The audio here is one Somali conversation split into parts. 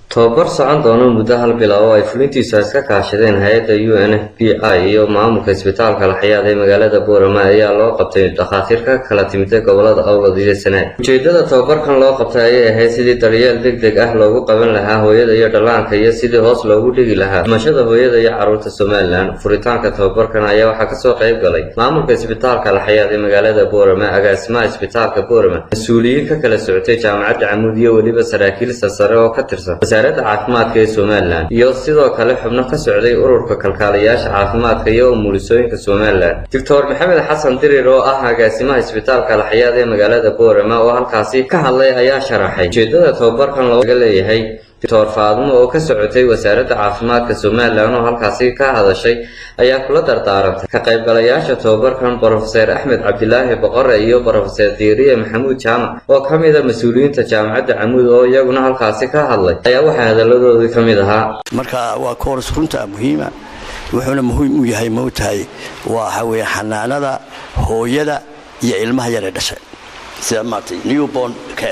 tobabar socon doona muddo hal bilow oo ay fulintiisu iska kaashadeen hay-adda u n f b i iyo maamulka isbitaalka laxyaad ee magaalada boorama ayaa loo qabtay dhakhaatiir ka kala timida gobolada awlad iyo sanaag ujeedada tobabarkan loo qabtay ayay ahayd sidii daryeel deg deg ah loogu qaban lahaa hooyada iyo dhallaanka iyo sidii hoos loogu dhigi lahaa dhimashada hooyada iyo carruurta somalilan furitaanka tobabarkan ayaa waxaa kasoo qayb galay maamulka isbitaalka laxyaad ee magaalada boorama agaasimaha isbitaalka boorama mas-uuliyiin ka kala socotay jaamacadda camuud iyo weliba saraakiil sarsare oo ka tirsan wasaaradda caafimaadka ee somalilan iyo sidoo kale xubno ka socday ururka kalkaaliyaasha caafimaadka iyo umulisooyinka somalilan doctor maxamed xasan dirir oo ah agaasimaha isbitaalka laxyaad ee magaalada boorama oo halkaasi ka hadlay ayaa sharaxay ujeedada tobabarkan looga leeyahay doctor faadmo oo ka socotay wasaaradda caafimaadka somalilan oo halkaasi ka hadashay ayaa kula dardaarantay ka qaybgalayaasha tobabarkan brofeser axmed cabdilaahi boqore iyo brofeser diiriye maxamuud jaamac oo ka mida mas-uuliyiinta jaamacadda camuud oo iyaguna halkaasi ka hadlay ayaa waxaa hadaladoodii ka mid ahaa marka waa koors runta muhiima wuxuuna muhiim u yahay moogtahay waxa weeye xanaanada hooyada iyo ilmaha yare dhashay sida maartay newborn care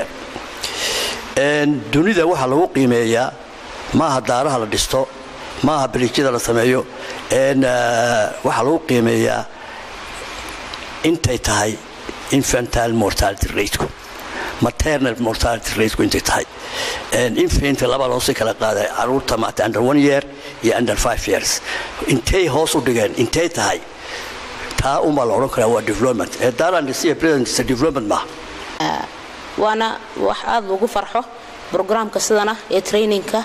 dunida waxaa lagu qiimeeyaa maaha daaraha la dhisto maaha bariijyada la sameeyo waxaa lagu qiimeeyaa intay tahay infantile mortality rateku maternal mortality rateku intay tahay infant laba loosii kala qaaday caruurta maata under one year iyo under five years intay hoos u dhigeen intay tahay taa unbaa la odhan karaa waa development ee daaraan dhisiya presidentisa development maaha waana wax aada lagu farxo brograamka sidana ee trainingka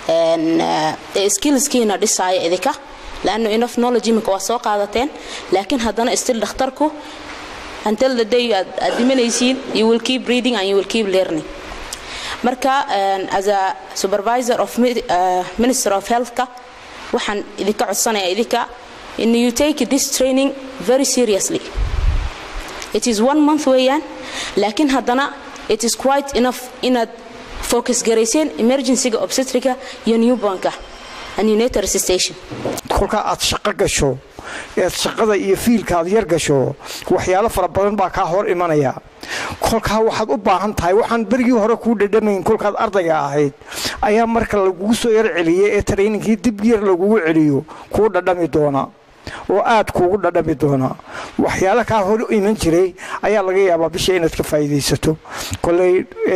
ee skillskiina dhisaaya idinka laanno enough knowledge iminka waa soo qaadateen laakiin haddana still dhakhtarku until the day aad dhimanaysiin you will keep reading and you will keep learning marka as a supervisor of uh, minister of healthka waxaan idinka codsanaya idinka in you take this training very seriously it is one month weeyaan laakiin haddana it is quite enough inaad focus garayseen emergencyga obstetrica iyo newbornka and neonatal resuscitation kolkaa aad shaqo gasho ead shaqada iyo fiilka aad yar gasho waxyaalo fara badan baa kaa hor imanaya kolkaa waxaad u baahan tahay waxaan berigii hore kuu dhadhamayn kolkaad ardayga ahayd ayaa marka lagugu soo yar celiyay ee trayninkii dib yar lagugu celiyo kuu dhadhami doona oo aad kuugu dhadhami doonaa waxyaalo kaa hor iman jiray ayaa laga yaabaa bisha inaad ka faa'iidaysato koley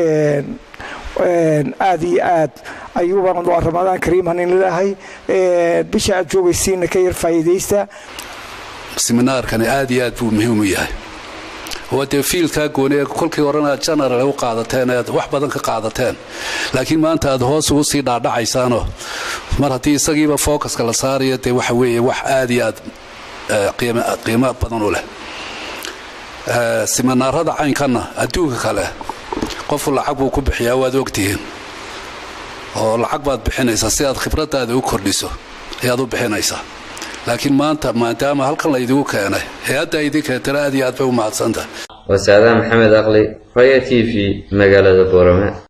aad iyo aad ayuuban waa ramadaan kariimhan in leedahay bisha aad joogaysiina ka yar faa'iidaysta siminaarkani aad iyo aad buu muhiim u yahay waa dee fiilkaa gooni ee kolkii horena aad general u qaadateen ead wax badan ka qaadateen laakiin maanta aad hoos ugu sii dhaadhacaysaanoo mar haddii isagiiba focuska la saarayo dee waxa weeye wax aad iyo aad qiimo badan u leh siminaarada caynkanna adduunka kale qofu lacag buu ku bixiyaa waad ogtihiin oo lacag baad bixinaysaa si aad khibradaada u kordhiso ayaad u bixinaysaa laakiin maanta maadaama halkan laydigu keenay hay-adda idin keentana aad iyo aad bay u mahadsantahay wasaadaha maxamed aqli raya t v magaalada boorame